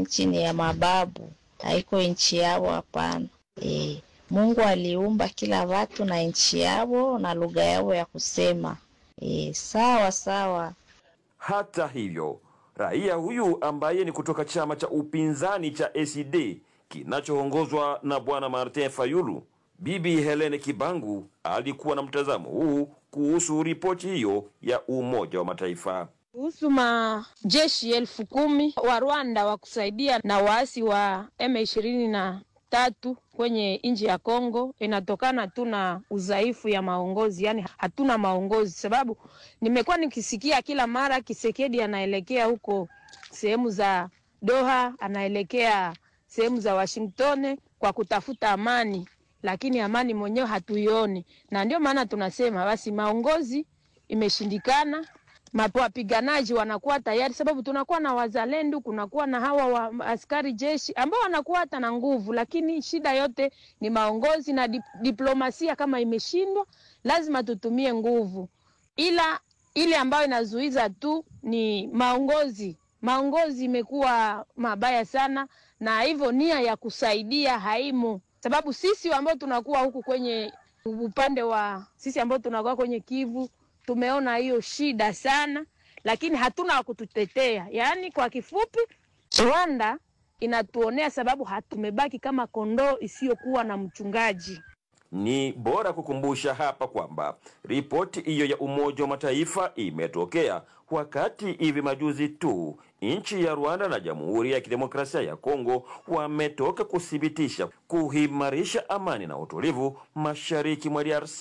nchi ni ya mababu, haiko nchi yao, hapana. E, Mungu aliumba kila watu na nchi yao na lugha yao ya kusema. E, sawa sawa. Hata hivyo, raia huyu ambaye ni kutoka chama cha upinzani cha ACD kinachoongozwa na bwana Martin Fayulu, bibi Helene Kibangu alikuwa na mtazamo huu kuhusu ripoti hiyo ya Umoja wa Mataifa. kuhusu majeshi elfu kumi wa Rwanda wa kusaidia na waasi wa M ishirini na tatu kwenye nchi ya Kongo inatokana tu na udhaifu ya maongozi, yani hatuna maongozi. Sababu nimekuwa nikisikia kila mara Kisekedi anaelekea huko sehemu za Doha, anaelekea sehemu za Washington kwa kutafuta amani, lakini amani mwenyewe hatuioni, na ndio maana tunasema basi maongozi imeshindikana mapo wapiganaji wanakuwa tayari, sababu tunakuwa na wazalendo, kunakuwa na hawa wa askari jeshi ambao wanakuwa hata na nguvu, lakini shida yote ni maongozi na dip, diplomasia. Kama imeshindwa, lazima tutumie nguvu, ila ile ambayo inazuiza tu ni maongozi. Maongozi imekuwa mabaya sana, na hivyo nia ya kusaidia haimu, sababu sisi ambao tunakuwa huku kwenye upande wa sisi ambao tunakuwa kwenye Kivu tumeona hiyo shida sana, lakini hatuna wa kututetea. Yaani kwa kifupi, Rwanda inatuonea sababu hatumebaki kama kondoo isiyokuwa na mchungaji. Ni bora kukumbusha hapa kwamba ripoti hiyo ya Umoja wa Mataifa imetokea wakati hivi majuzi tu nchi ya Rwanda na Jamhuri ya Kidemokrasia ya Kongo wametoka kuthibitisha kuimarisha amani na utulivu mashariki mwa DRC,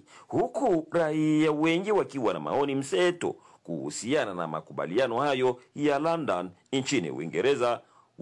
huku raia wengi wakiwa na maoni mseto kuhusiana na makubaliano hayo ya London nchini Uingereza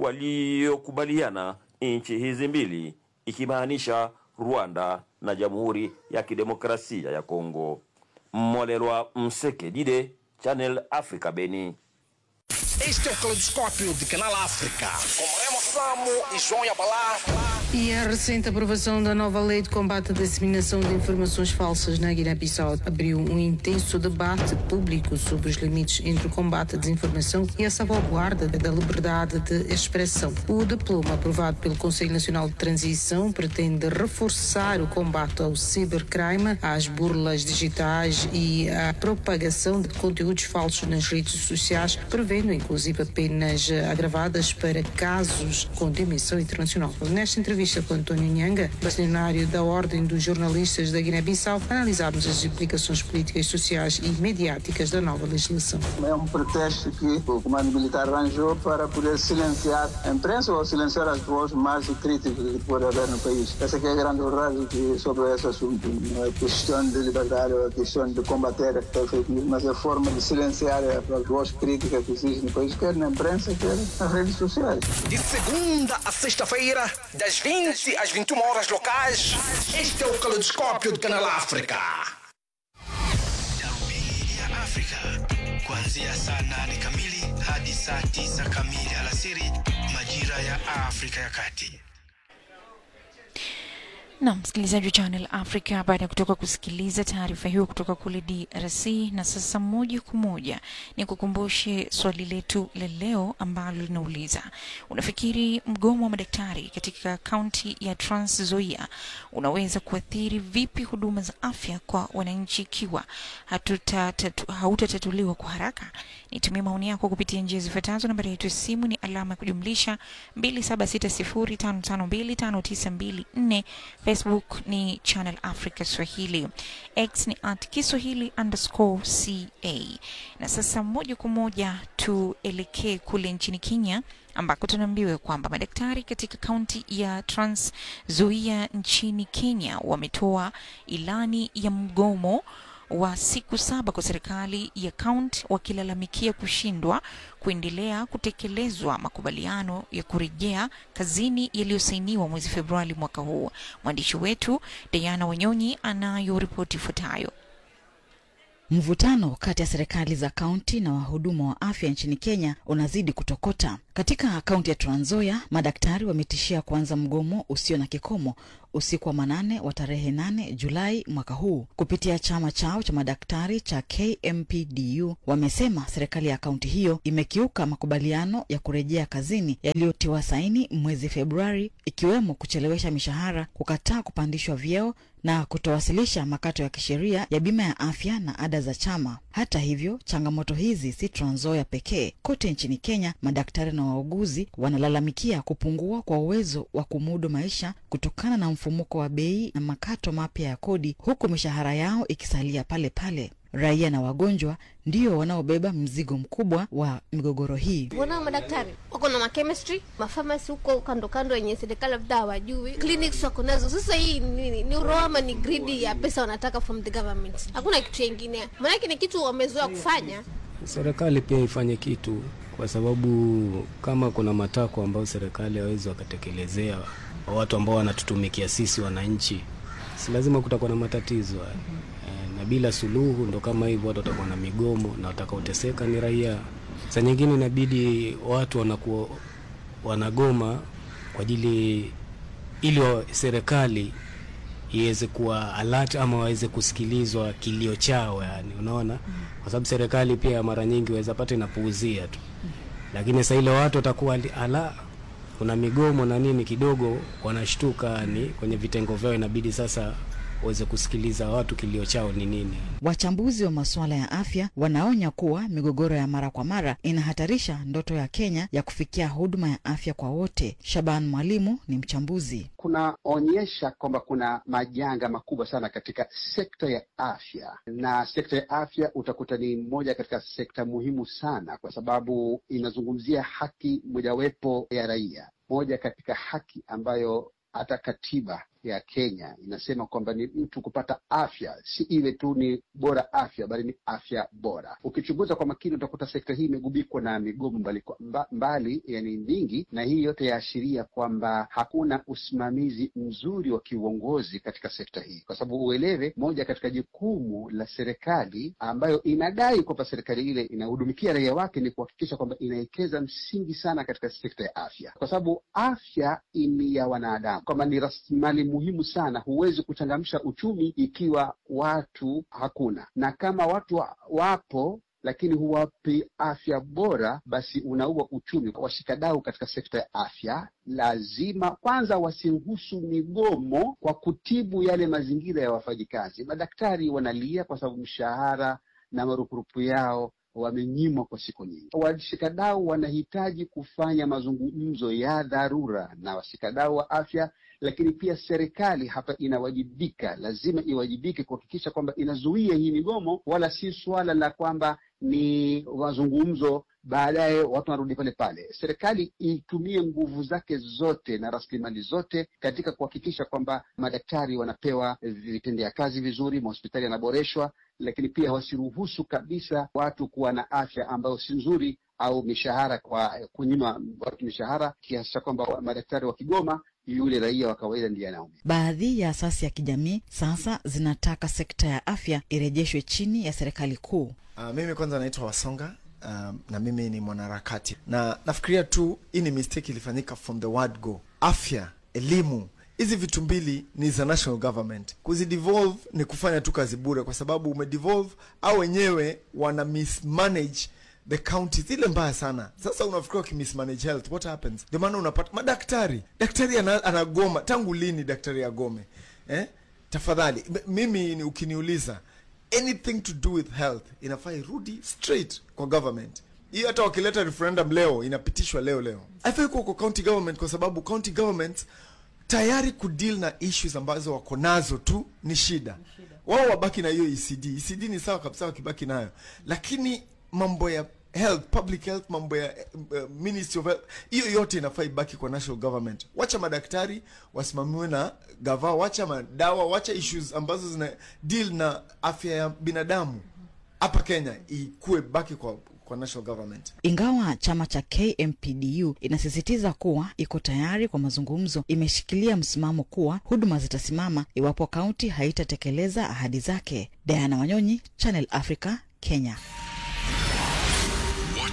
waliokubaliana nchi hizi mbili ikimaanisha Rwanda na Jamhuri ya Kidemokrasia ya Kongo. Mmolelwa Msekedide, Channel Africa, Beni. Este é o Caleidoscópio de Canal África. Com Remo Samo e João Yabalá. E a recente aprovação da nova lei de combate à disseminação de informações falsas na Guiné-Bissau abriu um intenso debate público sobre os limites entre o combate à desinformação e a salvaguarda da liberdade de expressão. O diploma aprovado pelo Conselho Nacional de Transição pretende reforçar o combate ao cibercrime, às burlas digitais e à propagação de conteúdos falsos nas redes sociais, prevendo inclusive penas agravadas para casos com dimensão internacional. Nesta entrevista com António Nhanga, bastonário da Ordem dos Jornalistas da Guiné-Bissau, analisámos as implicações políticas, sociais e mediáticas da nova legislação. É um pretexto que o comando militar arranjou para poder silenciar a imprensa ou silenciar as vozes mais críticas que pode haver no país. Essa que é a grande verdade que, sobre esse assunto. Não é questão de liberdade ou é questão de combater a fake news, mas é a forma de silenciar as vozes críticas que existem no país, quer na imprensa, quer nas redes sociais. De segunda a sexta-feira, das 20 às 21 horas locais, este é o Caleidoscópio de Canal África. Darubini ya Afrika kuanzia saa nane kamili hadi saa tisa kamili alasiri majira ya Afrika ya Kati. na msikilizaji wa Channel Africa, baada ya kutoka kusikiliza taarifa hiyo kutoka kule DRC. Na sasa moja kwa moja ni kukumbushe swali letu la leo ambalo linauliza, unafikiri mgomo wa madaktari katika kaunti ya Trans Nzoia unaweza kuathiri vipi huduma za afya kwa wananchi ikiwa hatutatatu- hautatatuliwa kwa haraka? Nitumie maoni yako kupitia njia zifuatazo. Nambari yetu ya simu ni alama ya kujumlisha 276055259254 Facebook ni Channel Africa Swahili, X ni at Kiswahili underscore ca. Na sasa moja kwa moja tuelekee kule nchini Kenya ambako tunaambiwa kwamba madaktari katika kaunti ya Trans Nzoia nchini Kenya wametoa ilani ya mgomo wa siku saba kwa serikali ya kaunti wakilalamikia kushindwa kuendelea kutekelezwa makubaliano ya kurejea kazini yaliyosainiwa mwezi Februari mwaka huu. Mwandishi wetu Diana Wanyonyi anayo ripoti ifuatayo. Mvutano kati ya serikali za kaunti na wahudumu wa afya nchini Kenya unazidi kutokota. Katika kaunti ya Trans Nzoia, madaktari wametishia kuanza mgomo usio na kikomo usiku wa manane wa tarehe 8 Julai mwaka huu. Kupitia chama chao cha madaktari cha KMPDU, wamesema serikali ya kaunti hiyo imekiuka makubaliano ya kurejea kazini yaliyotiwa saini mwezi Februari, ikiwemo kuchelewesha mishahara, kukataa kupandishwa vyeo na kutowasilisha makato ya kisheria ya bima ya afya na ada za chama. Hata hivyo, changamoto hizi si Trans Nzoia pekee. Kote nchini Kenya, madaktari na wauguzi wanalalamikia kupungua kwa uwezo wa kumudu maisha kutokana na mfumuko wa bei na makato mapya ya kodi, huku mishahara yao ikisalia pale pale. Raia na wagonjwa ndio wanaobeba mzigo mkubwa wa migogoro hii. Mbona madaktari wako na machemistry, mafamasi huko kando kando yenye serikali labda hawajui, clinics wako nazo. Sasa hii nini? Ni uroho ama ni gridi ya pesa wanataka from the government? Hakuna kitu chengine, maanake ni kitu wamezoea kufanya. Serikali pia ifanye kitu, kwa sababu kama kuna matakwa ambayo serikali hawezi wakatekelezea watu ambao wanatutumikia sisi wananchi, si lazima kutakuwa na matatizo haya na bila suluhu ndo kama hivyo, watu watakuwa na migomo na watakaoteseka ni raia. Saa nyingine inabidi watu wanakuwa wanagoma kwa ajili ili serikali iweze kuwa alert ama waweze kusikilizwa kilio chao, yani unaona, kwa sababu serikali pia mara nyingi waweza pata inapuuzia tu, lakini sasa ile watu watakuwa ala kuna migomo na nini, kidogo wanashtuka, yani kwenye vitengo vyao inabidi sasa waweze kusikiliza watu kilio chao ni nini. Wachambuzi wa masuala ya afya wanaonya kuwa migogoro ya mara kwa mara inahatarisha ndoto ya Kenya ya kufikia huduma ya afya kwa wote. Shaban Mwalimu ni mchambuzi. Kunaonyesha kwamba kuna majanga makubwa sana katika sekta ya afya, na sekta ya afya utakuta ni moja katika sekta muhimu sana, kwa sababu inazungumzia haki mojawapo ya raia, moja katika haki ambayo hata katiba ya Kenya inasema kwamba ni mtu kupata afya, si iwe tu ni bora afya, bali ni afya bora. Ukichunguza kwa makini, utakuta sekta hii imegubikwa na migomo mbali, mba, mbali yani mingi, na hii yote yaashiria kwamba hakuna usimamizi mzuri wa kiuongozi katika sekta hii, kwa sababu uelewe, moja katika jukumu la serikali ambayo inadai kwamba serikali ile inahudumikia raia wake ni kuhakikisha kwamba inawekeza msingi sana katika sekta ya afya, kwa sababu afya ni ya wanadamu, kwamba ni rasilimali muhimu sana. Huwezi kuchangamsha uchumi ikiwa watu hakuna, na kama watu wa, wapo lakini huwapi afya bora, basi unaua uchumi. Washikadau katika sekta ya afya lazima kwanza wasiruhusu migomo kwa kutibu yale mazingira ya wafanyikazi. Madaktari wanalia kwa sababu mshahara na marupurupu yao wamenyimwa kwa siku nyingi. Washikadau wanahitaji kufanya mazungumzo ya dharura na washikadau wa afya, lakini pia serikali hapa inawajibika, lazima iwajibike kuhakikisha kwamba inazuia hii migomo, wala si suala la kwamba ni mazungumzo baadaye watu wanarudi pale pale. Serikali itumie nguvu zake zote na rasilimali zote katika kuhakikisha kwamba madaktari wanapewa vitendea kazi vizuri, mahospitali yanaboreshwa, lakini pia wasiruhusu kabisa watu kuwa na afya ambayo si nzuri au mishahara kwa kunyima watu mishahara kiasi cha kwamba madaktari wakigoma yule raia wa kawaida ndiye anaumia. Baadhi ya asasi ya kijamii sasa zinataka sekta ya afya irejeshwe chini ya serikali kuu. Uh, mimi kwanza naitwa Wasonga. Um, na mimi ni mwanaharakati na nafikiria tu hii ni mistake ilifanyika from the word go. Afya, elimu, hizi vitu mbili ni za national government. Kuzidevolve ni kufanya tu kazi bure, kwa sababu umedevolve au wenyewe wana mismanage the counties ile mbaya sana. Sasa unafikiria ukimismanage health what happens? Ndio maana unapata madaktari, daktari ana, anagoma. Tangu lini daktari agome eh? Tafadhali mimi ni ukiniuliza anything to do with health inafaa irudi straight kwa government hiyo. Hata wakileta referendum leo inapitishwa leo leo, haifai kuwa kwa county government, kwa sababu county governments tayari kudeal na issues ambazo wako nazo tu ni shida. Wao wabaki na hiyo ECD. ECD ni sawa kabisa wakibaki nayo, lakini mambo ya health, public health, mambo ya uh, ministry of health, hiyo yote inafaa ibaki kwa national government. Wacha madaktari wasimamiwe na gava, wacha madawa, wacha issues ambazo zina deal na afya ya binadamu hapa Kenya ikuwe baki kwa kwa national government. Ingawa chama cha KMPDU inasisitiza kuwa iko tayari kwa mazungumzo, imeshikilia msimamo kuwa huduma zitasimama iwapo kaunti haitatekeleza ahadi zake. Diana Wanyonyi, Channel Africa, Kenya. Wote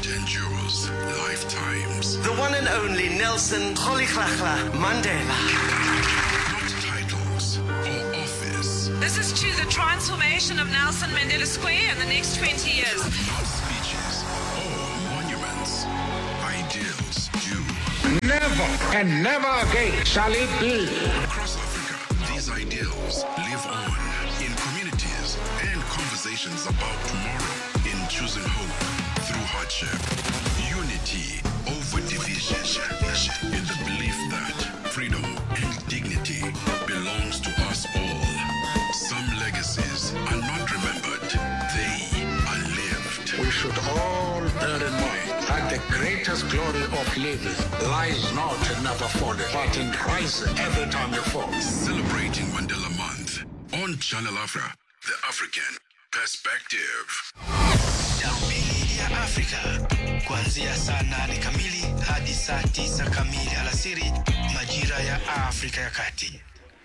endures lifetimes. The one and only Nelson Rolihlahla Mandela. Not titles or office, This is to the transformation of Nelson Mandela Square in the next 20 years. not speeches or monuments. Ideals do. Never and never again shall it be. Across Africa, these ideals live on in communities and conversations about tomorrow, in choosing hope through hardship, unity over division, in the belief that freedom and dignity belongs to us all. Some legacies are not remembered, they are lived. We should all bear in mind that the greatest glory of living lies not in never falling, but in rising every time you fall. Celebrating Mandela Month on Channel Africa, the African perspective. Darubini ya Afrika kuanzia saa nane kamili hadi saa tisa kamili alasiri majira ya Afrika ya Kati.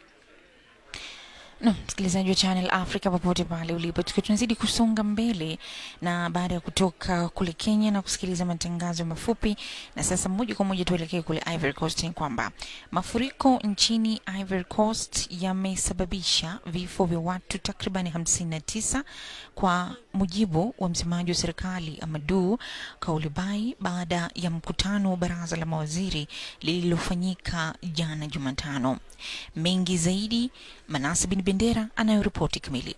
No, msikilizaji wa Channel Africa popote pale ulipo, tukiwa tunazidi kusonga mbele na baada ya kutoka kule Kenya na kusikiliza matangazo mafupi, na sasa moja kwa moja tuelekee kule Ivory Coast. Ni kwamba mafuriko nchini Ivory Coast yamesababisha vifo vya watu takribani 59 kwa mujibu wa msemaji wa serikali Amadou Kaulibai baada ya mkutano wa baraza la mawaziri lililofanyika jana Jumatano. Mengi zaidi, Manase bin Bendera anayoripoti kamili.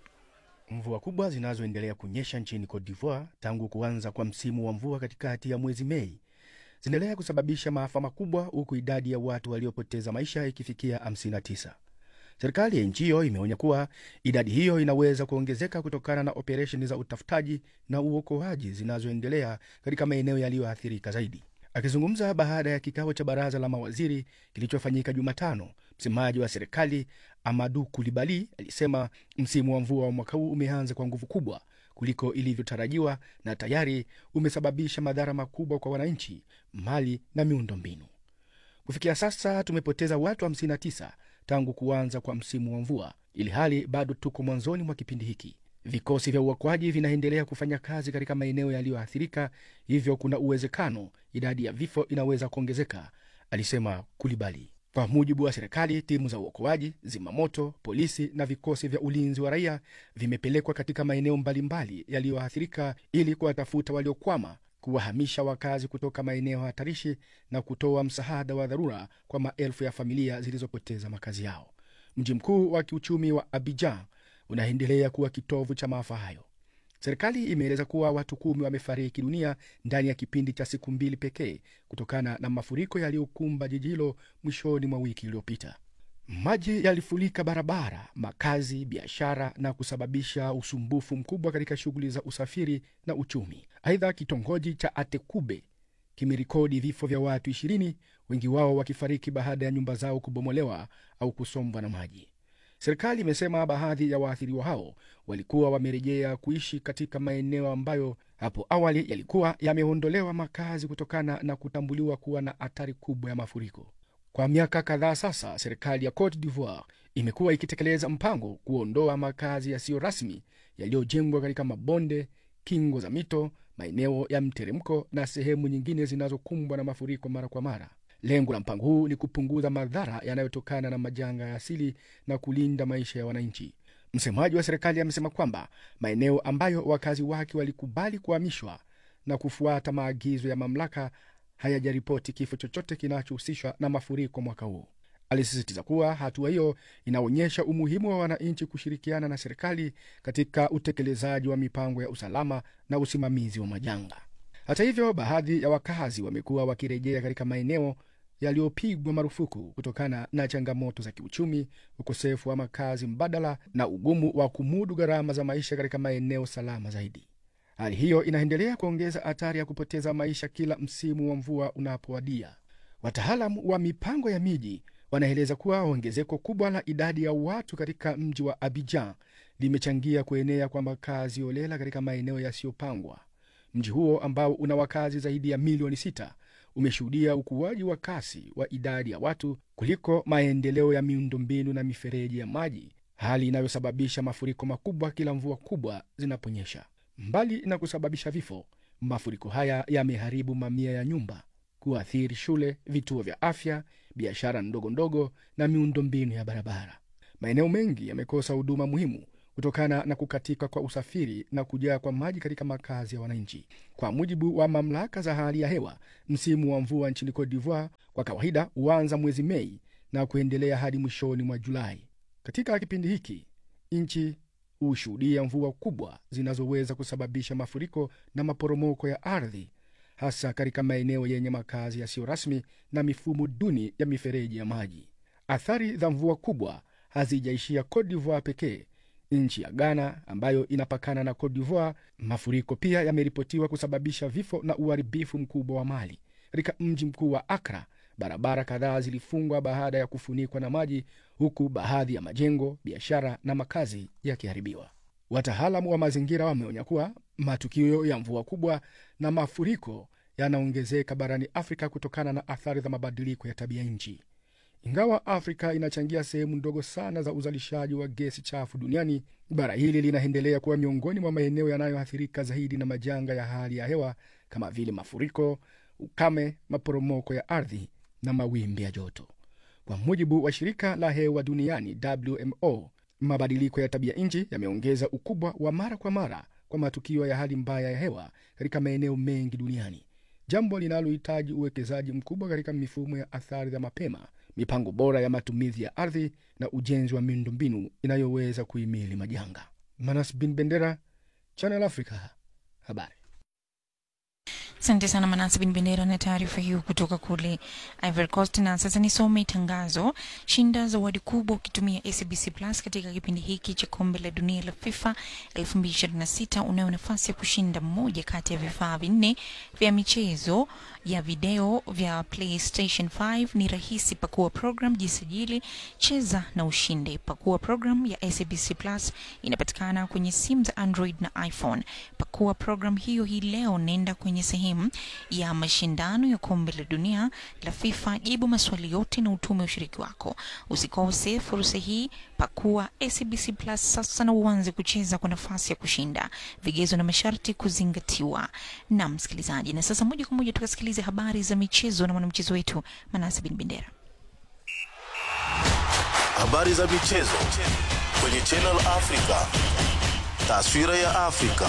Mvua kubwa zinazoendelea kunyesha nchini Cote d'Ivoire tangu kuanza kwa msimu wa mvua katikati ya mwezi Mei zinaendelea kusababisha maafa makubwa huku idadi ya watu waliopoteza maisha ikifikia 59. Serikali ya nchi hiyo imeonya kuwa idadi hiyo inaweza kuongezeka kutokana na operesheni za utafutaji na uokoaji zinazoendelea katika maeneo yaliyoathirika zaidi. Akizungumza baada ya kikao cha baraza la mawaziri kilichofanyika Jumatano, msemaji wa serikali Amadu Kulibali alisema msimu wa mvua wa mwaka huu umeanza kwa nguvu kubwa kuliko ilivyotarajiwa na tayari umesababisha madhara makubwa kwa wananchi, mali na miundombinu. Kufikia sasa tumepoteza watu 59 tangu kuanza kwa msimu wa mvua, ili hali bado tuko mwanzoni mwa kipindi hiki. Vikosi vya uokoaji vinaendelea kufanya kazi katika maeneo yaliyoathirika, hivyo kuna uwezekano idadi ya vifo inaweza kuongezeka, alisema Kulibali. Kwa mujibu wa serikali, timu za uokoaji, zimamoto, polisi na vikosi vya ulinzi wa raia vimepelekwa katika maeneo mbalimbali yaliyoathirika ili kuwatafuta waliokwama, kuwahamisha wakazi kutoka maeneo hatarishi na kutoa msaada wa dharura kwa maelfu ya familia zilizopoteza makazi yao. Mji mkuu wa kiuchumi wa Abidjan unaendelea kuwa kitovu cha maafa hayo. Serikali imeeleza kuwa watu kumi wamefariki dunia ndani ya kipindi cha siku mbili pekee kutokana na mafuriko yaliyokumba jiji hilo mwishoni mwa wiki iliyopita. Maji yalifurika barabara, makazi, biashara na kusababisha usumbufu mkubwa katika shughuli za usafiri na uchumi. Aidha, kitongoji cha Atekube kimerekodi vifo vya watu ishirini, wengi wao wakifariki baada ya nyumba zao kubomolewa au kusombwa na maji. Serikali imesema baadhi ya waathiriwa hao walikuwa wamerejea kuishi katika maeneo ambayo hapo awali yalikuwa yameondolewa makazi kutokana na kutambuliwa kuwa na hatari kubwa ya mafuriko. Kwa miaka kadhaa sasa, serikali ya Cote d'Ivoire imekuwa ikitekeleza mpango kuondoa makazi yasiyo rasmi yaliyojengwa katika mabonde, kingo za mito, maeneo ya mteremko na sehemu nyingine zinazokumbwa na mafuriko mara kwa mara. Lengo la mpango huu ni kupunguza madhara yanayotokana na majanga ya asili na kulinda maisha ya wananchi. Msemaji wa serikali amesema kwamba maeneo ambayo wakazi wake walikubali kuhamishwa na kufuata maagizo ya mamlaka hayajaripoti kifo chochote kinachohusishwa na mafuriko mwaka huu. Alisisitiza kuwa hatua hiyo inaonyesha umuhimu wa wananchi kushirikiana na serikali katika utekelezaji wa mipango ya usalama na usimamizi wa majanga. Hata hivyo, baadhi ya wakazi wamekuwa wakirejea katika maeneo yaliyopigwa marufuku kutokana na changamoto za kiuchumi, ukosefu wa makazi mbadala na ugumu wa kumudu gharama za maisha katika maeneo salama zaidi. Hali hiyo inaendelea kuongeza hatari ya kupoteza maisha kila msimu wa mvua unapowadia. Wataalam wa mipango ya miji wanaeleza kuwa ongezeko kubwa la idadi ya watu katika mji wa Abidjan limechangia kuenea kwa makazi holela katika maeneo yasiyopangwa. Mji huo ambao una wakazi zaidi ya milioni sita umeshuhudia ukuaji wa kasi wa idadi ya watu kuliko maendeleo ya miundombinu na mifereji ya maji, hali inayosababisha mafuriko makubwa kila mvua kubwa zinaponyesha. Mbali na kusababisha vifo, Mafuriko haya yameharibu mamia ya nyumba, kuathiri shule, vituo vya afya, biashara ndogo ndogo na miundombinu ya barabara. Maeneo mengi yamekosa huduma muhimu kutokana na kukatika kwa usafiri na kujaa kwa maji katika makazi ya wananchi. Kwa mujibu wa mamlaka za hali ya hewa, msimu wa mvua nchini Cote d'Ivoire kwa kawaida huanza mwezi Mei na kuendelea hadi mwishoni mwa Julai. Katika kipindi hiki nchi hushuhudia mvua kubwa zinazoweza kusababisha mafuriko na maporomoko ya ardhi, hasa katika maeneo yenye makazi yasiyo rasmi na mifumo duni ya mifereji ya maji. Athari za mvua kubwa hazijaishia Cote d'Ivoire pekee. Nchi ya Ghana ambayo inapakana na Cote d'Ivoire, mafuriko pia yameripotiwa kusababisha vifo na uharibifu mkubwa wa mali. Katika mji mkuu wa Akra, barabara kadhaa zilifungwa baada ya kufunikwa na maji, huku baadhi ya majengo, biashara na makazi yakiharibiwa. Wataalamu wa mazingira wameonya kuwa matukio ya mvua kubwa na mafuriko yanaongezeka barani Afrika kutokana na athari za mabadiliko ya tabia nchi. Ingawa Afrika inachangia sehemu ndogo sana za uzalishaji wa gesi chafu duniani, bara hili linaendelea kuwa miongoni mwa maeneo yanayoathirika zaidi na majanga ya hali ya hewa kama vile mafuriko, ukame, maporomoko ya ardhi na mawimbi ya joto. Kwa mujibu wa shirika la hewa duniani WMO, mabadiliko ya tabia nchi yameongeza ukubwa wa mara kwa mara kwa matukio ya hali mbaya ya hewa katika maeneo mengi duniani, jambo linalohitaji uwekezaji mkubwa katika mifumo ya athari za mapema, mipango bora ya matumizi ya ardhi na ujenzi wa miundombinu inayoweza kuhimili majanga. Manas Bin Bendera, Channel Africa, habari. Asante sana Manasi Bin Bendera na taarifa hiyo kutoka kule Ivory Coast. Na sasa nisome tangazo: shinda zawadi kubwa ukitumia SBC Plus katika kipindi hiki cha kombe la dunia la FIFA 2026. Unayo nafasi ya kushinda moja kati ya vifaa vinne vya michezo ya video vya PlayStation 5. Ni rahisi, pakua program, jisajili, cheza na ushinde. Pakua program ya SBC Plus, inapatikana kwenye simu za Android na iPhone. Pakua program hiyo hii leo, nenda kwenye sehemu ya mashindano ya kombe la dunia la FIFA, jibu maswali yote na utume ushiriki wako. Usikose fursa hii, pakua SBC Plus sasa na uanze kucheza kwa nafasi ya kushinda. Vigezo na masharti kuzingatiwa. Na msikilizaji, na sasa moja kwa moja tukasikilize habari za michezo na mwanamchezo wetu Manase Bin Bendera. Habari za michezo kwenye Channel Africa. Taswira ya Afrika.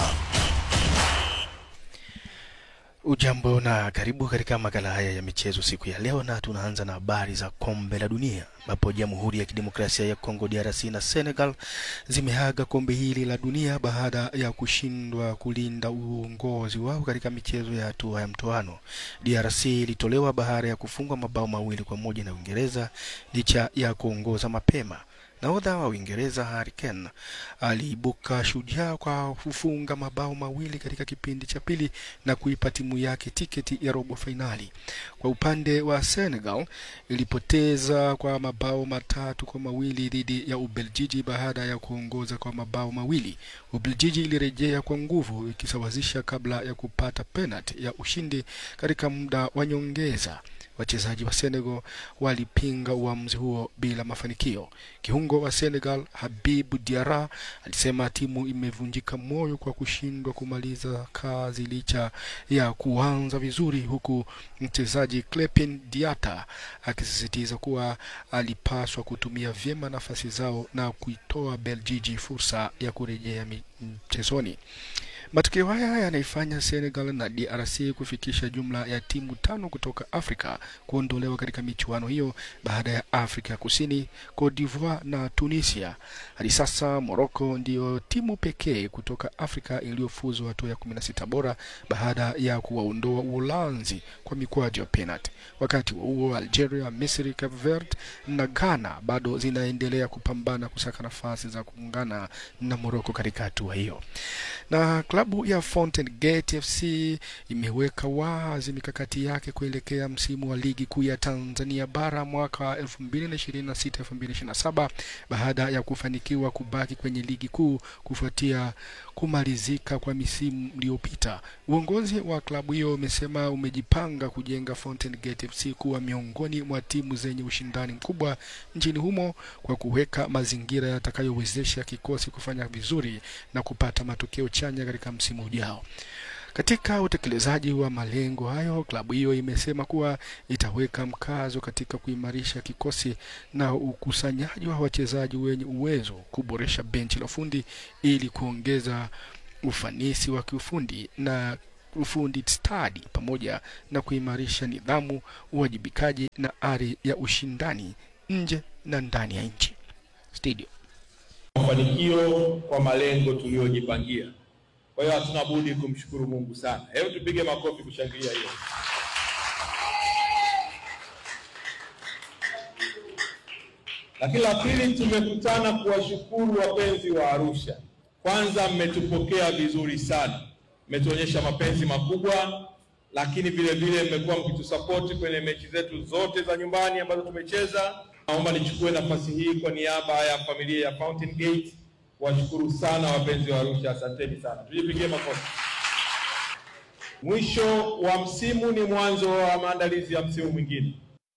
Ujambo na karibu katika makala haya ya michezo siku ya leo, na tunaanza na habari za kombe la dunia ambapo Jamhuri ya Kidemokrasia ya Kongo DRC na Senegal zimeaga kombe hili la dunia baada ya kushindwa kulinda uongozi wao katika michezo ya hatua ya mtoano. DRC ilitolewa baada ya kufungwa mabao mawili kwa moja na Uingereza licha ya kuongoza mapema. Nahodha wa Uingereza Harry Kane aliibuka shujaa kwa kufunga mabao mawili katika kipindi cha pili na kuipa timu yake tiketi ya robo fainali. Kwa upande wa Senegal ilipoteza kwa mabao matatu kwa mawili dhidi ya Ubeljiji baada ya kuongoza kwa mabao mawili. Ubeljiji ilirejea kwa nguvu ikisawazisha kabla ya kupata penalti ya ushindi katika muda wa nyongeza. Wachezaji wa Senegal walipinga uamuzi huo bila mafanikio. Kiungo wa Senegal Habibu Diarra alisema timu imevunjika moyo kwa kushindwa kumaliza kazi licha ya kuanza vizuri, huku mchezaji Clepin Diata akisisitiza kuwa alipaswa kutumia vyema nafasi zao na kuitoa Beljiji fursa ya kurejea mchezoni. Matokeo haya yanaifanya Senegal na DRC kufikisha jumla ya timu tano kutoka Afrika kuondolewa katika michuano hiyo baada ya Afrika ya Kusini, Cote d'Ivoire na Tunisia. Hadi sasa Morocco ndiyo timu pekee kutoka Afrika iliyofuzu hatua ya 16 bora baada ya kuwaondoa Uholanzi kwa mikwaju ya penalti. Wakati wa huo Algeria, Misri, Cape Verde na Ghana bado zinaendelea kupambana kusaka nafasi za kuungana na Morocco katika hatua hiyo na klabu ya Fountain Gate FC imeweka wazi mikakati yake kuelekea msimu wa ligi kuu ya Tanzania bara mwaka 2026-2027 baada ya kufanikiwa kubaki kwenye ligi kuu kufuatia kumalizika kwa misimu iliyopita. Uongozi wa klabu hiyo umesema umejipanga kujenga Fountain Gate FC kuwa miongoni mwa timu zenye ushindani mkubwa nchini humo kwa kuweka mazingira yatakayowezesha kikosi kufanya vizuri na kupata matokeo chanya katika msimu ujao. Katika utekelezaji wa malengo hayo, klabu hiyo imesema kuwa itaweka mkazo katika kuimarisha kikosi na ukusanyaji wa wachezaji wenye uwezo, kuboresha benchi la ufundi ili kuongeza ufanisi wa kiufundi na ufundi stadi pamoja na kuimarisha nidhamu, uwajibikaji na ari ya ushindani nje na ndani ya nchi. Studio. mafanikio kwa malengo tuliyojipangia. Kwa hiyo hatuna budi kumshukuru Mungu sana. Hebu tupige makofi kushangilia hiyo. Lakini la pili, tumekutana kuwashukuru wapenzi wa Arusha. Kwanza, mmetupokea vizuri sana, mmetuonyesha mapenzi makubwa, lakini vile vile mmekuwa mkitusapoti kwenye mechi zetu zote za nyumbani ambazo tumecheza. Naomba nichukue nafasi hii kwa niaba ya familia ya Fountain Gate kuwashukuru sana wapenzi wa Arusha, asanteni sana, tujipigie makofi. Mwisho wa msimu ni mwanzo wa maandalizi ya msimu mwingine.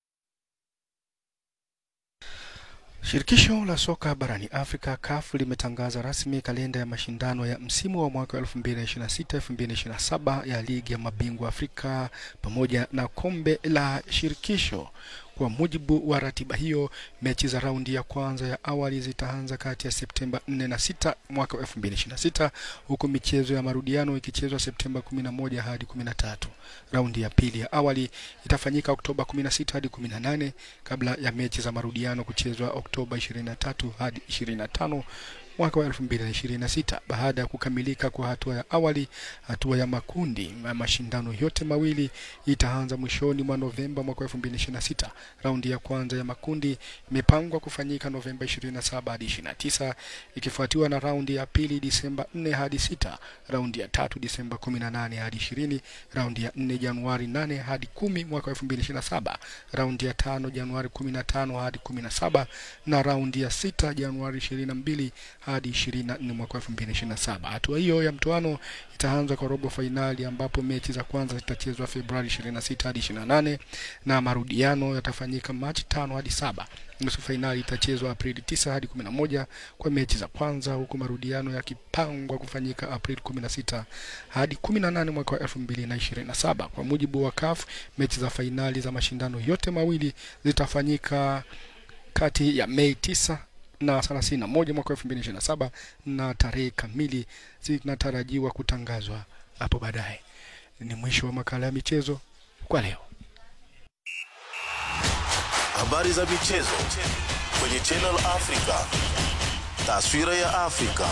Shirikisho la soka barani Afrika CAF limetangaza rasmi kalenda ya mashindano ya msimu wa mwaka 2026-2027 ya ligi ya mabingwa Afrika pamoja na kombe la shirikisho. Kwa mujibu wa ratiba hiyo, mechi za raundi ya kwanza ya awali zitaanza kati ya Septemba 4 na 6 mwaka 2026 huku michezo ya marudiano ikichezwa Septemba 11 hadi 13. Raundi ya pili ya awali itafanyika Oktoba 16 hadi 18 kabla ya mechi za marudiano kuchezwa Oktoba 23 hadi 25 mwaka wa 2026 baada ya kukamilika kwa hatua ya awali. Hatua ya makundi ya mashindano yote mawili itaanza mwishoni mwa Novemba mwaka 2026. Raundi ya kwanza ya makundi imepangwa kufanyika Novemba 27 hadi 29, ikifuatiwa na raundi ya pili Disemba 4 hadi 6, raundi ya tatu Disemba 18 hadi 20, raundi ya 4 Januari 8 hadi 10 mwaka 2027, raundi ya tano Januari 15 hadi 17 na raundi ya sita Januari 22 hadi 24 mwaka 2027. Hatua hiyo ya mtoano itaanza kwa robo fainali ambapo mechi za kwanza zitachezwa Februari 26 hadi 28 na marudiano yatafanyika Machi 5 hadi 7. Nusu fainali itachezwa Aprili 9 hadi 11 kwa mechi za kwanza, huku marudiano yakipangwa kufanyika Aprili 16 hadi 18 mwaka wa 2027. Kwa mujibu wa CAF, mechi za fainali za mashindano yote mawili zitafanyika kati ya Mei 9 na 31 mwaka 2027 na tarehe kamili zinatarajiwa kutangazwa hapo baadaye. Ni mwisho wa makala ya michezo kwa leo. Habari za michezo kwenye Channel Africa. Taswira ya Afrika.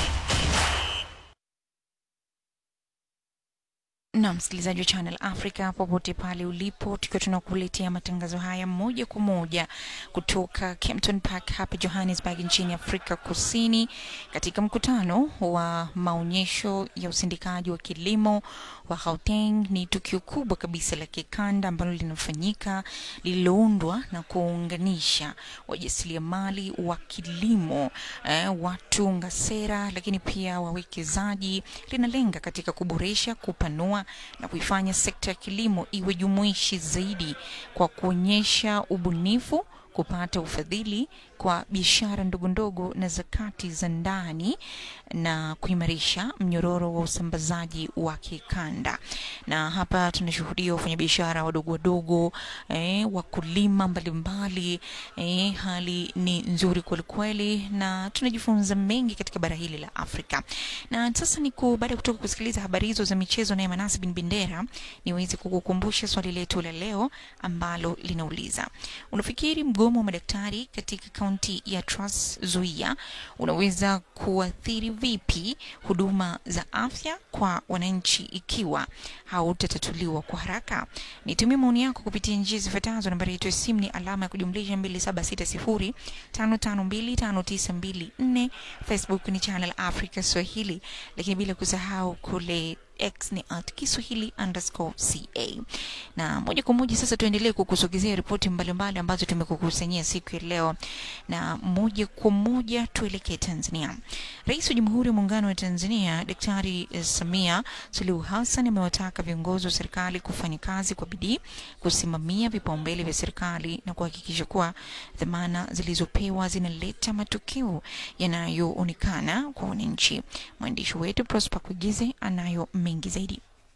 na msikilizaji wa Channel Africa popote pale ulipo, tukiwa tunakuletea matangazo haya moja kwa moja kutoka Kempton Park hapa Johannesburg nchini Afrika Kusini, katika mkutano wa maonyesho ya usindikaji wa kilimo wa Gauteng. Ni tukio kubwa kabisa la kikanda ambalo linafanyika lililoundwa na kuunganisha wajasiriamali wa kilimo eh, watunga sera, lakini pia wawekezaji. Linalenga katika kuboresha, kupanua na kuifanya sekta ya kilimo iwe jumuishi zaidi kwa kuonyesha ubunifu kupata ufadhili kwa biashara ndogo ndogo na zakati za ndani na kuimarisha mnyororo wa usambazaji wa kikanda. Na hapa tunashuhudia wafanyabiashara wadogo wadogo, eh, wakulima mbalimbali eh, hali ni nzuri kwelikweli, na tunajifunza mengi katika bara hili la Afrika. Na sasa ni baada ya kutoka kusikiliza habari hizo za michezo naye Manasi bin Bendera, niweze kukukumbusha swali letu la leo ambalo linauliza unafikiri mgomo wa madaktari katika kaunti ya Trans Nzoia unaweza kuathiri vipi huduma za afya kwa wananchi ikiwa hautatatuliwa kwa haraka? Nitumie maoni yako kupitia njia zifuatazo. Nambari yetu ya simu ni alama ya kujumlisha 276055259254. Facebook ni Channel Africa Swahili, lakini bila kusahau kule X ni at Kiswahili underscore ca. Na moja kwa moja sasa tuendelee kukusogezea ripoti mbalimbali ambazo tumekukusanyia siku ya leo, na moja kwa moja tuelekee Tanzania. Rais wa Jamhuri ya Muungano wa Tanzania Daktari Samia Suluhu Hassan amewataka viongozi wa serikali kufanya kazi kwa bidii, kusimamia vipaumbele vya serikali na kuhakikisha kuwa dhamana zilizopewa zinaleta matokeo yanayoonekana kwa wananchi. Mwandishi wetu Prosper Kugize anayo mengi zaidi.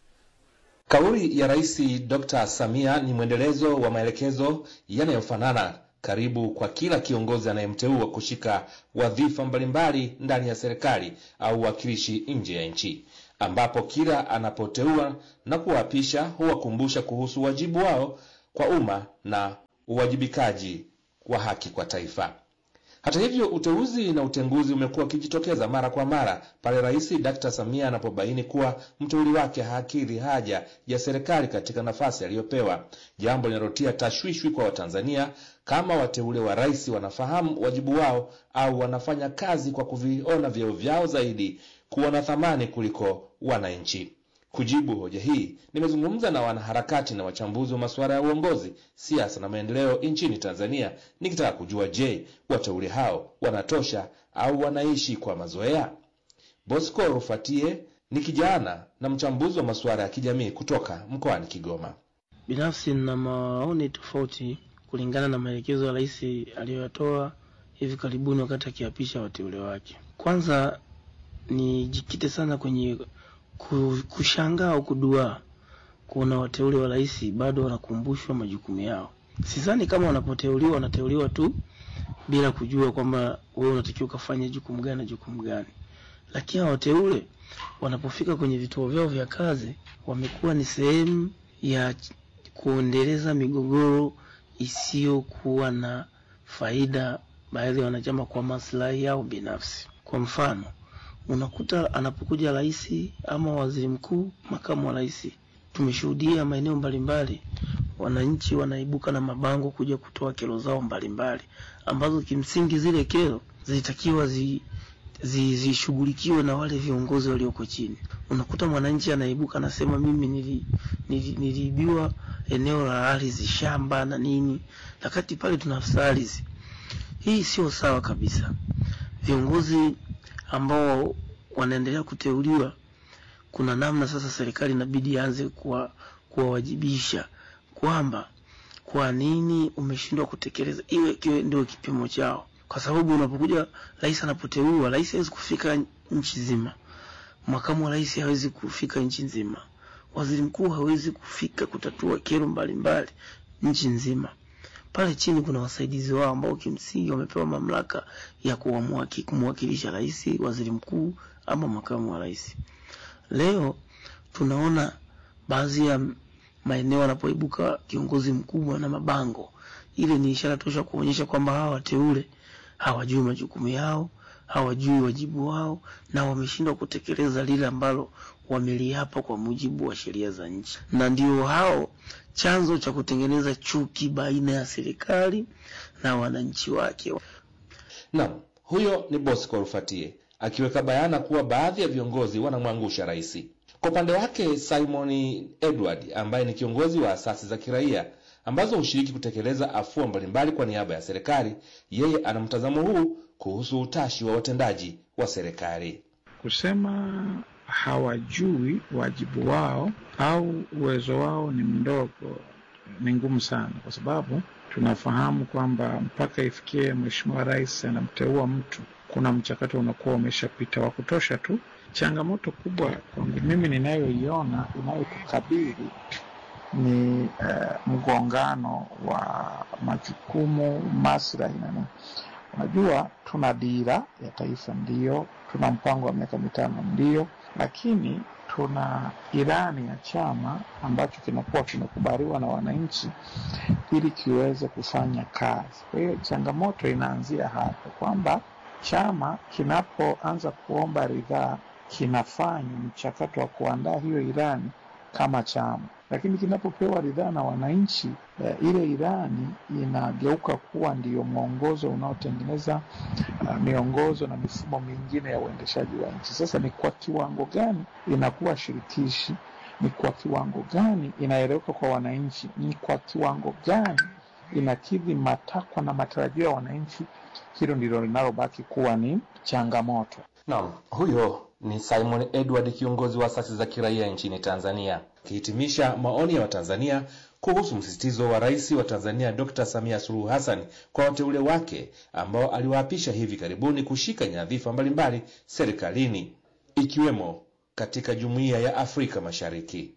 Kauli ya Rais Dr. Samia ni mwendelezo wa maelekezo yanayofanana karibu kwa kila kiongozi anayemteua kushika wadhifa mbalimbali ndani ya serikali au wakilishi nje ya nchi, ambapo kila anapoteua na kuwaapisha huwakumbusha kuhusu wajibu wao kwa umma na uwajibikaji wa haki kwa taifa. Hata hivyo, uteuzi na utenguzi umekuwa ukijitokeza mara kwa mara pale Rais Dr. Samia anapobaini kuwa mteuli wake hakidhi haja ya serikali katika nafasi aliyopewa, jambo linalotia tashwishwi kwa Watanzania kama wateule wa rais wanafahamu wajibu wao au wanafanya kazi kwa kuviona vyeo vyao zaidi kuwa na thamani kuliko wananchi. Kujibu hoja hii, nimezungumza na wanaharakati na wachambuzi wa masuala ya uongozi, siasa na maendeleo nchini Tanzania, nikitaka kujua, je, wateule hao wanatosha au wanaishi kwa mazoea? Bosco Rufatie ni kijana na mchambuzi wa masuala ya kijamii kutoka mkoani Kigoma. Binafsi nina maoni tofauti kulingana na maelekezo ya rais aliyoyatoa hivi karibuni wakati akiapisha wateule wake. Kwanza nijikite sana kwenye kushangaa au kuduaa kuona wateule wa rais bado wanakumbushwa majukumu yao. Sidhani kama wanapoteuliwa wanateuliwa tu bila kujua kwamba wewe unatakiwa ukafanya jukumu gani na jukumu gani, lakini wateule wanapofika kwenye vituo vyao vya kazi wamekuwa ni sehemu ya kuendeleza migogoro isiyokuwa na faida baadhi ya wanachama kwa maslahi yao binafsi. Kwa mfano, unakuta anapokuja rais ama waziri mkuu, makamu wa rais, tumeshuhudia maeneo mbalimbali wananchi wanaibuka na mabango kuja kutoa kero zao mbalimbali ambazo kimsingi zile kero zilitakiwa zi zishughulikiwe na wale viongozi walioko chini. Unakuta mwananchi anaibuka anasema mimi nili, nili, niliibiwa eneo la ardhi shamba na nini, wakati pale tuna afisa ardhi. Hii sio sawa kabisa. Viongozi ambao wanaendelea kuteuliwa, kuna namna sasa serikali inabidi ianze kuwa kuwawajibisha kwamba kwa nini umeshindwa kutekeleza, iwe kiwe ndio kipimo chao, kwa sababu unapokuja rais anapoteuliwa, rais hawezi kufika nchi nzima, makamu wa rais hawezi kufika nchi nzima, waziri mkuu hawezi kufika kutatua kero mbalimbali nchi nzima. Pale chini kuna wasaidizi wao ambao kimsingi wamepewa mamlaka ya kumwakilisha rais, waziri mkuu ama makamu wa rais. Leo tunaona baadhi ya maeneo anapoibuka kiongozi mkubwa na mabango, ile ni ishara tosha kuonyesha kwamba hawa wateule hawajui majukumu yao, hawajui wajibu wao, na wameshindwa kutekeleza lile ambalo wameliapa kwa mujibu wa sheria za nchi, na ndio hao chanzo cha kutengeneza chuki baina ya serikali na wananchi wake. Naam, huyo ni Bosco Rufatie akiweka bayana kuwa baadhi ya viongozi wanamwangusha rais. Kwa upande wake Simon Edward ambaye ni kiongozi wa asasi za kiraia ambazo hushiriki kutekeleza afua mbalimbali kwa niaba ya serikali, yeye ana mtazamo huu kuhusu utashi wa watendaji wa serikali. Kusema hawajui wajibu wao au uwezo wao ni mdogo ni ngumu sana, kwa sababu tunafahamu kwamba mpaka ifikie Mheshimiwa Rais anamteua mtu, kuna mchakato unakuwa umeshapita wa kutosha tu. Changamoto kubwa kwangu mimi ninayoiona inayotukabili ni uh, mgongano wa majukumu, maslahi na nini. Unajua, tuna dira ya taifa ndio, tuna mpango wa miaka mitano ndio, lakini tuna ilani ya chama ambacho kinakuwa kimekubaliwa na wananchi ili kiweze kufanya kazi. Kwa hiyo changamoto inaanzia hapo kwamba chama kinapoanza kuomba ridhaa kinafanya mchakato wa kuandaa hiyo ilani kama chama, lakini kinapopewa ridhaa na wananchi eh, ile ilani inageuka kuwa ndiyo mwongozo unaotengeneza uh, miongozo na mifumo mingine ya uendeshaji wa nchi. Sasa ni kwa kiwango gani inakuwa shirikishi? Ni kwa kiwango gani inaeleweka kwa wananchi? Ni kwa kiwango gani inakidhi matakwa na matarajio ya wananchi? Hilo ndilo linalobaki kuwa ni changamoto. Naam, huyo ni Simon Edward, kiongozi wa asasi za kiraia nchini Tanzania, akihitimisha maoni ya Watanzania kuhusu msisitizo wa Rais wa Tanzania Dr. Samia Suluhu Hassan kwa wateule wake ambao aliwaapisha hivi karibuni kushika nyadhifa mbalimbali serikalini ikiwemo katika Jumuiya ya Afrika Mashariki.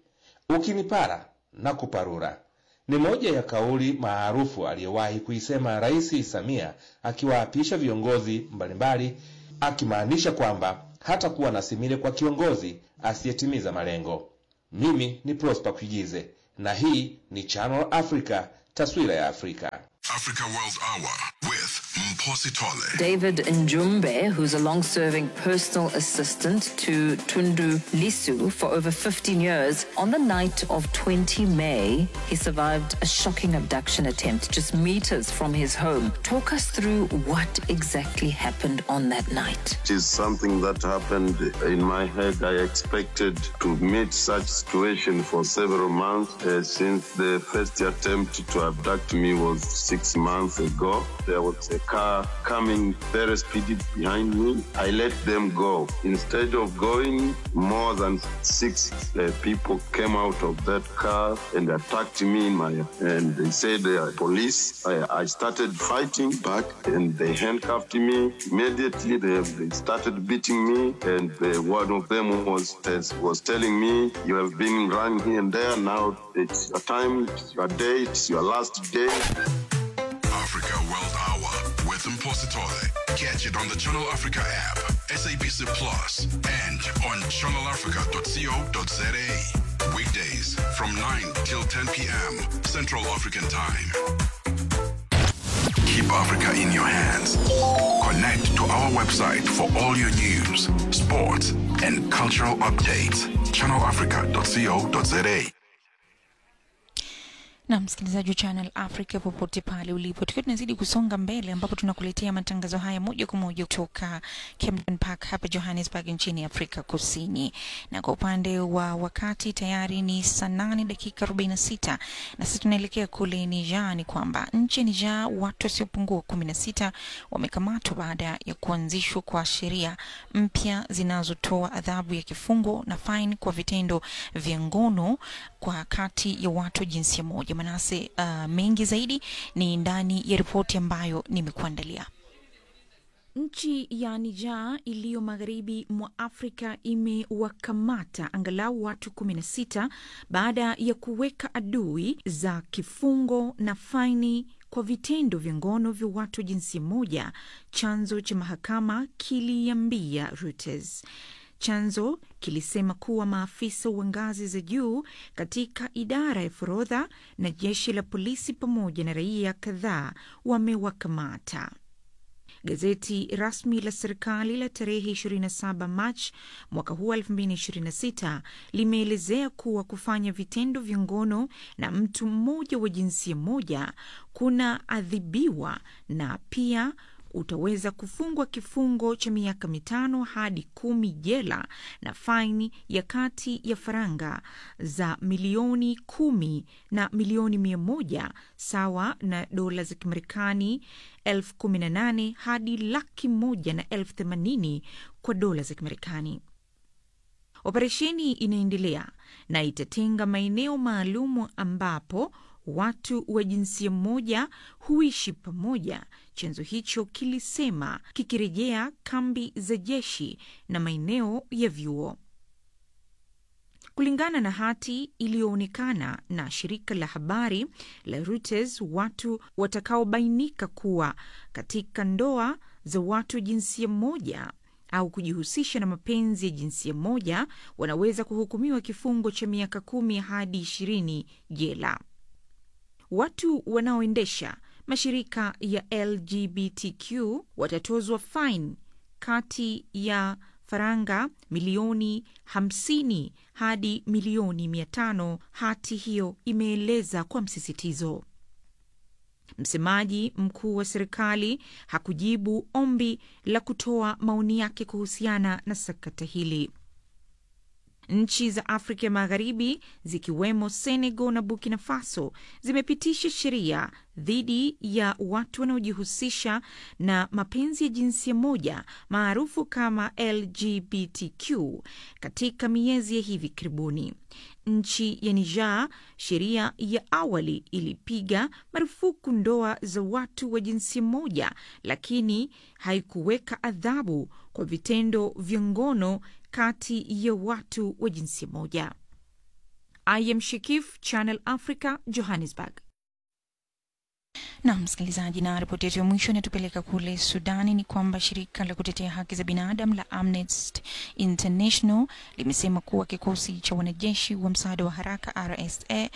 ukinipara na kuparura ni moja ya kauli maarufu aliyowahi kuisema Rais Samia akiwaapisha viongozi mbalimbali, akimaanisha kwamba hatakuwa na simile kwa kiongozi asiyetimiza malengo. Mimi ni Prosper Kujize na hii ni Channel Africa, taswira ya Afrika. Africa World Hour with Mposi Tole. David Njumbe, who's a long serving personal assistant to Tundu Lisu for over 15 years, on the night of 20 May, he survived a shocking abduction attempt just meters from his home. Talk us through what exactly happened on that night. It is something that happened in my head. I expected to meet such situation for several months uh, since the first attempt to abduct me was six months ago. There was a car coming very speedy behind me. I let them go. Instead of going, more than six uh, people came out of that car and attacked me in my and they said they are police. I, I started fighting back and they handcuffed me. Immediately they, they started beating me and uh, one of them was was telling me you have been running here and there. Now it's your time, it's your day, it's your last day. Africa World Hour with Mposi Tole. Catch it on the Channel Africa app, SABC Plus, and on channelafrica.co.za. Weekdays from 9 till 10 p.m. Central African Time. Keep Africa in your hands. Connect to our website for all your news, sports, and cultural updates. channelafrica.co.za. na msikilizaji wa Channel Africa popote pale ulipo, tukiwa tunazidi kusonga mbele, ambapo tunakuletea matangazo haya moja kwa moja kutoka Camden Park hapa Johannesburg nchini Afrika Kusini. Na kwa upande wa wakati tayari ni saa nane dakika 46 na sasa tunaelekea kule Niger. Ni kwamba nchi ya Niger watu wasiopungua kumi na sita wamekamatwa baada ya kuanzishwa kwa sheria mpya zinazotoa adhabu ya kifungo na faini kwa vitendo vya ngono kwa kati ya watu wa jinsia moja. Manase, uh, mengi zaidi ni ndani ya ripoti ambayo nimekuandalia. Nchi ya Niger iliyo magharibi mwa Afrika imewakamata angalau watu 16 baada ya kuweka adui za kifungo na faini kwa vitendo vya ngono vya watu wa jinsia moja, chanzo cha mahakama kiliambia Reuters. Chanzo kilisema kuwa maafisa wa ngazi za juu katika idara ya forodha na jeshi la polisi pamoja na raia kadhaa wamewakamata. Gazeti rasmi la serikali la tarehe 27 Machi mwaka huu 2026 limeelezea kuwa kufanya vitendo vya ngono na mtu mmoja wa jinsia moja kuna adhibiwa na pia utaweza kufungwa kifungo cha miaka mitano hadi kumi jela na faini ya kati ya faranga za milioni kumi na milioni mia moja sawa na dola za Kimarekani elfu kumi na nane hadi laki moja na elfu themanini kwa dola za Kimarekani. Operesheni inaendelea na itatenga maeneo maalum ambapo watu wa jinsia moja huishi pamoja, chanzo hicho kilisema, kikirejea kambi za jeshi na maeneo ya vyuo. Kulingana na hati iliyoonekana na shirika la habari la Reuters, watu watakaobainika kuwa katika ndoa za watu wa jinsia moja au kujihusisha na mapenzi ya jinsia moja wanaweza kuhukumiwa kifungo cha miaka kumi hadi ishirini jela. Watu wanaoendesha mashirika ya LGBTQ watatozwa faini kati ya faranga milioni 50 hadi milioni 500, hati hiyo imeeleza kwa msisitizo. Msemaji mkuu wa serikali hakujibu ombi la kutoa maoni yake kuhusiana na sakata hili. Nchi za Afrika ya Magharibi zikiwemo Senegal na Burkina Faso zimepitisha sheria dhidi ya watu wanaojihusisha na mapenzi ya jinsia moja maarufu kama LGBTQ katika miezi ya hivi karibuni. Nchi ya Niger, sheria ya awali ilipiga marufuku ndoa za watu wa jinsia moja, lakini haikuweka adhabu kwa vitendo vya ngono kati ya watu wa jinsia moja. I am Shikif, Channel Africa, Johannesburg. na msikilizaji, na ripoti yetu ya mwisho inatupeleka kule Sudani. Ni kwamba shirika la kutetea haki za binadamu la Amnesty International limesema kuwa kikosi cha wanajeshi wa msaada wa haraka RSA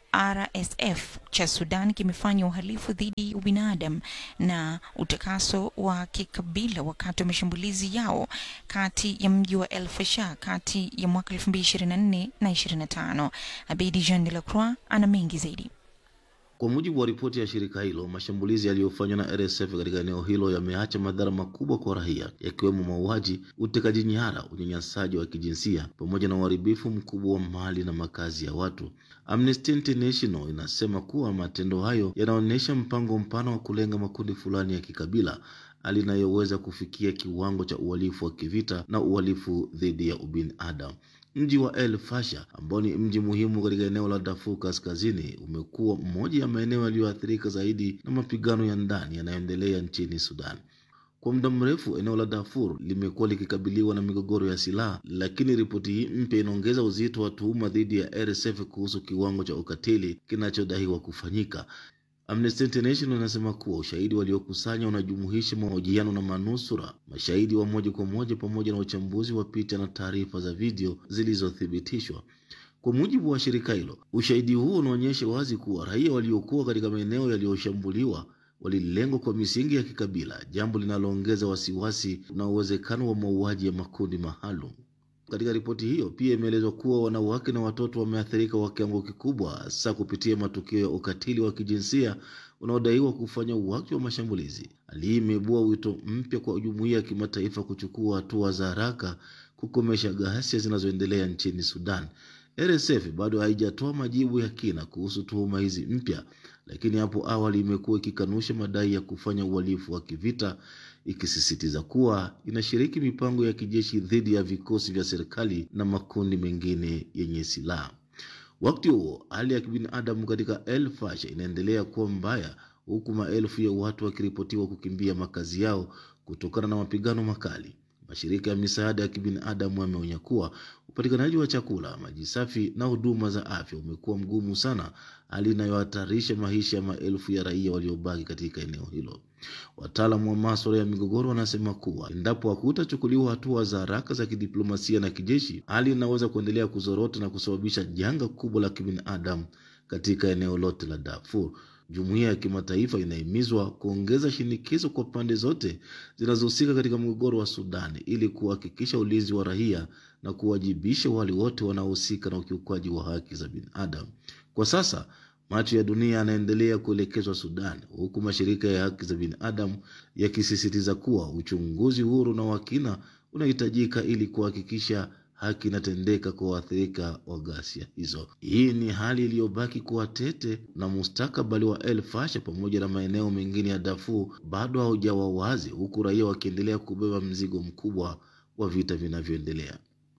RSF cha Sudan kimefanya uhalifu dhidi ya ubinadamu na utakaso wa kikabila wakati wa mashambulizi yao kati ya mji wa El Fasher kati ya mwaka 2024 na 25. Abedi Jean de la Croix ana mengi zaidi. Kwa mujibu wa ripoti ya shirika hilo, mashambulizi yaliyofanywa na RSF katika eneo hilo yameacha madhara makubwa kwa raia, yakiwemo mauaji, utekaji nyara, unyanyasaji wa kijinsia pamoja na uharibifu mkubwa wa mali na makazi ya watu. Amnesty International inasema kuwa matendo hayo yanaonyesha mpango mpana wa kulenga makundi fulani ya kikabila hali inayoweza kufikia kiwango cha uhalifu wa kivita na uhalifu dhidi ya ubinadamu. Mji wa El Fasher ambao ni mji muhimu katika eneo la Darfur Kaskazini umekuwa mmoja ya maeneo yaliyoathirika zaidi na mapigano ya ndani yanayoendelea nchini Sudan. Kwa muda mrefu eneo la Darfur limekuwa likikabiliwa na migogoro ya silaha, lakini ripoti hii mpya inaongeza uzito wa tuhuma dhidi ya RSF kuhusu kiwango cha ukatili kinachodaiwa kufanyika. Amnesty International inasema kuwa ushahidi waliokusanya unajumuisha mahojiano na manusura, mashahidi wa moja kwa moja, pamoja na uchambuzi wa picha na taarifa za video zilizothibitishwa. Kwa mujibu wa shirika hilo, ushahidi huo unaonyesha wazi kuwa raia waliokuwa katika maeneo yaliyoshambuliwa walilengwa kwa misingi ya kikabila, jambo linaloongeza wasiwasi na uwezekano wa mauaji ya makundi maalum. Katika ripoti hiyo pia imeelezwa kuwa wanawake na watoto wameathirika kwa kiwango kikubwa, hasa kupitia matukio ya ukatili wa kijinsia unaodaiwa kufanya wakati wa mashambulizi. Hali hii imeibua wito mpya kwa jumuiya ya kimataifa kuchukua hatua za haraka kukomesha ghasia zinazoendelea nchini Sudan. RSF bado haijatoa majibu ya kina kuhusu tuhuma hizi mpya, lakini hapo awali imekuwa ikikanusha madai ya kufanya uhalifu wa kivita, ikisisitiza kuwa inashiriki mipango ya kijeshi dhidi ya vikosi vya serikali na makundi mengine yenye silaha. Wakati huo hali ya kibinadamu katika El Fasher inaendelea kuwa mbaya, huku maelfu ya watu wakiripotiwa kukimbia makazi yao kutokana na mapigano makali. Mashirika ya misaada ya kibinadamu yameonya kuwa upatikanaji wa chakula, maji safi na huduma za afya umekuwa mgumu sana, hali inayohatarisha maisha ya maelfu ya raia waliobaki katika eneo hilo. Wataalamu wa maswala ya migogoro wanasema kuwa endapo hakutachukuliwa hatua za haraka za kidiplomasia na kijeshi, hali inaweza kuendelea kuzorota na kusababisha janga kubwa la kibinadamu katika eneo lote la Darfur. Jumuiya ya kimataifa inahimizwa kuongeza shinikizo kwa pande zote zinazohusika katika mgogoro wa Sudani ili kuhakikisha ulinzi wa raia na kuwajibisha wale wote wanaohusika na ukiukwaji wa haki za binadamu. Kwa sasa macho ya dunia yanaendelea kuelekezwa Sudan, huku mashirika ya haki za binadamu yakisisitiza kuwa uchunguzi huru na wa kina unahitajika ili kuhakikisha haki inatendeka kwa waathirika wa ghasia hizo. Hii ni hali iliyobaki kuwa tete, na mustakabali wa El Fasher pamoja na maeneo mengine ya Darfur bado haujawa wazi, huku raia wakiendelea kubeba mzigo mkubwa wa vita vinavyoendelea.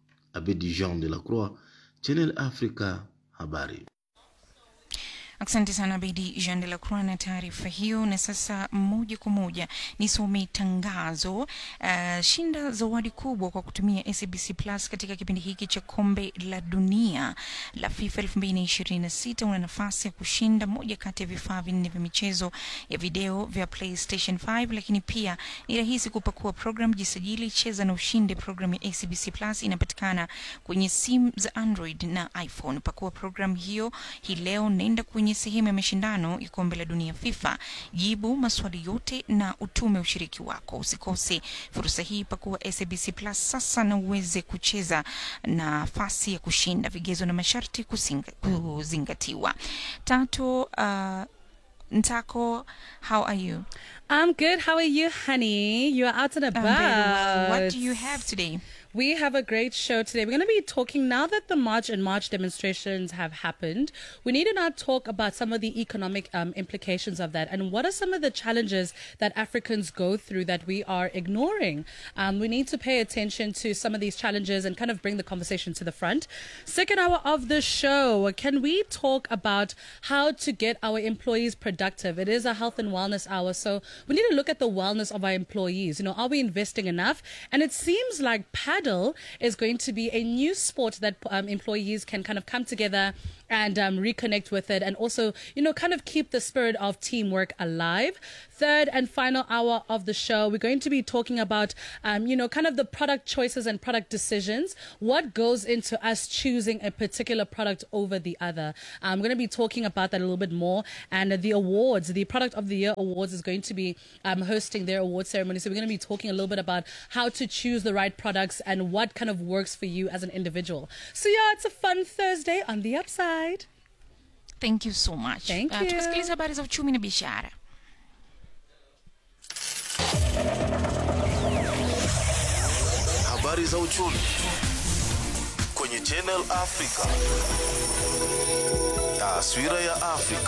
Abedi Jean de la Croix, Channel Africa, habari. Asante sana Bedi Jean de la Croix na taarifa hiyo. Na sasa moja kwa moja nisome tangazo. Uh, shinda zawadi kubwa kwa kutumia SABC Plus katika kipindi hiki cha kombe la dunia la FIFA 2026. Una nafasi ya kushinda moja kati ya vifaa vinne vya michezo ya video vya PlayStation 5, lakini pia ni rahisi kupakua program, jisajili, cheza na ushinde. Program ya SABC Plus inapatikana kwenye simu za Android na iPhone. Pakua program hiyo hii leo, nenda kwenye sehemu ya mashindano ya kombe la dunia FIFA, jibu maswali yote na utume ushiriki wako. Usikose fursa hii, pakua SABC Plus sasa na uweze kucheza nafasi ya kushinda. Vigezo na masharti kusinga, kuzingatiwa. Tatu, uh, Ntako, how are you? I'm good. How are you, honey? You are out and about. I'm very well. What do you have today? We have a great show today. We're going to be talking now that the March and March demonstrations have happened. We need to now talk about some of the economic um, implications of that and what are some of the challenges that Africans go through that we are ignoring. Um, we need to pay attention to some of these challenges and kind of bring the conversation to the front. Second hour of the show, can we talk about how to get our employees productive? It is a health and wellness hour, so we need to look at the wellness of our employees. You know, are we investing enough? And it seems like padding Paddle is going to be a new sport that um, employees can kind of come together and um, reconnect with it and also, you know, kind of keep the spirit of teamwork alive. Third and final hour of the show, we're going to be talking about, um, you know, kind of the product choices and product decisions. What goes into us choosing a particular product over the other? I'm going to be talking about that a little bit more. And the awards, the Product of the Year Awards is going to be um, hosting their award ceremony. So we're going to be talking a little bit about how to choose the right products and what kind of works for you as an individual. So yeah, it's a fun Thursday on the upside. Thank you so much. Thank Uh, you. tukasikiliza habari za uchumi na biashara. Habari za uchumi kwenye Channel Africa. Taswira ya Afrika.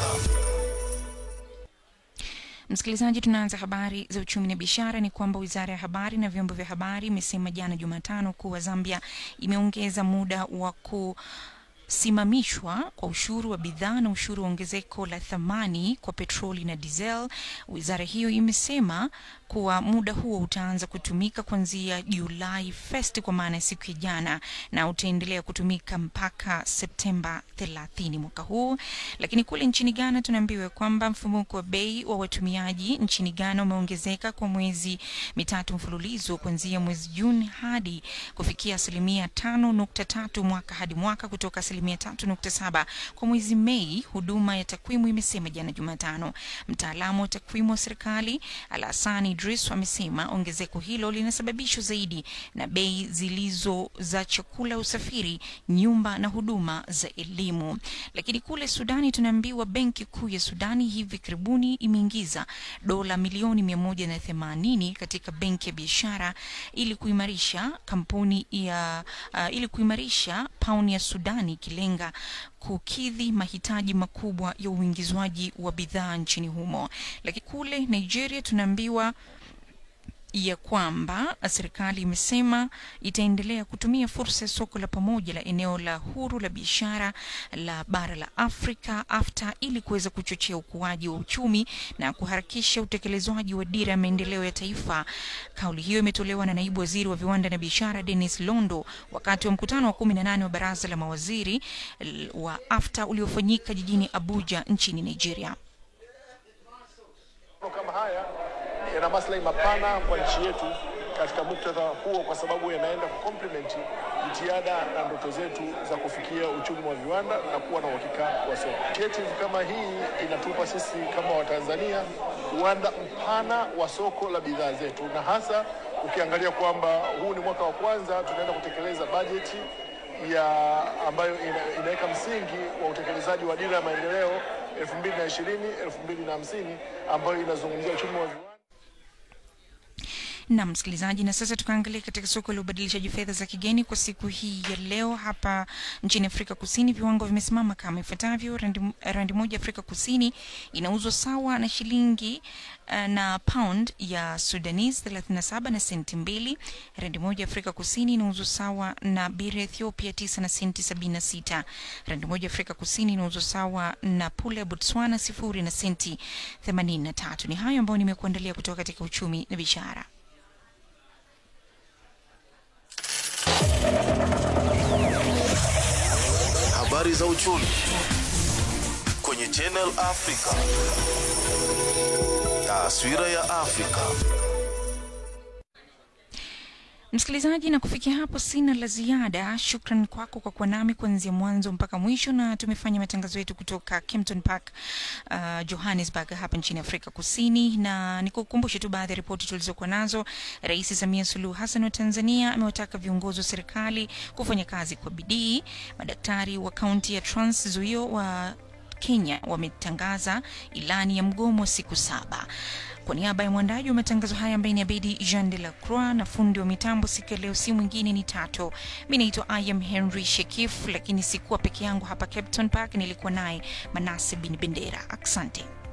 Msikilizaji, tunaanza habari za uchumi na biashara. Ni kwamba wizara ya habari na vyombo vya habari imesema jana Jumatano kuwa Zambia imeongeza muda wa ku simamishwa kwa ushuru wa bidhaa na ushuru wa ongezeko la thamani kwa petroli na diesel. Wizara hiyo imesema kuwa muda huo utaanza kutumika kuanzia Julai 1 kwa maana ya siku ya jana na utaendelea kutumika mpaka Septemba 30 mwaka huu. Lakini kule nchini Ghana tunaambiwa kwamba mfumuko wa bei wa watumiaji nchini Ghana umeongezeka kwa mwezi mitatu mfululizo kuanzia mwezi Juni hadi kufikia asilimia 5.3 mwaka hadi mwaka kutoka asilimia 3.7 kwa mwezi Mei, huduma ya takwimu imesema jana Jumatano. Mtaalamu wa takwimu wa serikali Alasani Idris amesema ongezeko hilo linasababishwa zaidi na bei zilizo za chakula, usafiri, nyumba na huduma za elimu. Lakini kule Sudani tunaambiwa benki kuu ya Sudani hivi karibuni imeingiza dola milioni 180 katika benki ya biashara ili kuimarisha kampuni ya uh, ili kuimarisha pauni ya Sudani ikilenga kukidhi mahitaji makubwa ya uingizwaji wa bidhaa nchini humo. Lakini kule Nigeria tunaambiwa ya kwamba serikali imesema itaendelea kutumia fursa ya soko la pamoja la eneo la huru la biashara la bara la Afrika AfTA ili kuweza kuchochea ukuaji wa uchumi na kuharakisha utekelezwaji wa dira ya maendeleo ya taifa. Kauli hiyo imetolewa na naibu waziri wa viwanda na biashara Dennis Londo wakati wa mkutano wa 18 wa baraza la mawaziri l- wa AfTA uliofanyika jijini Abuja nchini Nigeria. kama haya yana maslahi mapana kwa nchi yetu katika muktadha huo, kwa sababu yanaenda kukomplimenti jitihada na ndoto zetu za kufikia uchumi wa viwanda na kuwa na uhakika wa soko. Initiative kama hii inatupa sisi kama Watanzania uwanda mpana wa soko la bidhaa zetu, na hasa ukiangalia kwamba huu ni mwaka wa kwanza tunaenda kutekeleza bajeti ya ambayo ina, inaweka msingi wa utekelezaji wa dira ya maendeleo 2020 2050 ambayo inazungumzia uchumi wa viwanda. na msikilizaji, na sasa tukaangalia katika soko la ubadilishaji fedha za kigeni kwa siku hii ya leo. Hapa nchini Afrika Kusini viwango vimesimama kama ifuatavyo: randi, randi moja Afrika Kusini inauzwa sawa na shilingi uh, na pound ya Sudanese 37 na senti mbili. Randi moja Afrika Kusini inauzwa sawa na biri ya Ethiopia 9 na senti 76. Randi moja Afrika Kusini inauzwa sawa na pula ya Botswana sifuri na senti 83. Ni hayo ambayo nimekuandalia kutoka katika uchumi na biashara. Habari za uchumi kwenye Channel Africa. Taswira ya Afrika. Msikilizaji, na kufikia hapo sina la ziada. Shukran kwako kwa kuwa nami kuanzia mwanzo mpaka mwisho, na tumefanya matangazo yetu kutoka Kempton Park, uh, Johannesburg hapa nchini Afrika Kusini, na nikukumbushe tu baadhi ya ripoti tulizokuwa nazo. Rais Samia Suluhu Hassan wa Tanzania amewataka viongozi wa serikali kufanya kazi kwa bidii. Madaktari wa kaunti ya Trans Nzoia wa Kenya wametangaza ilani ya mgomo wa siku saba. Kwa niaba ya mwandaji wa matangazo haya ambaye ni Abedi Jean de la Croix na fundi wa mitambo siku ya leo, si mwingine ni Tato. Mi naitwa I am Henry Shekif, lakini sikuwa peke yangu hapa Capton Park, nilikuwa naye Manase bin Bendera. Asante.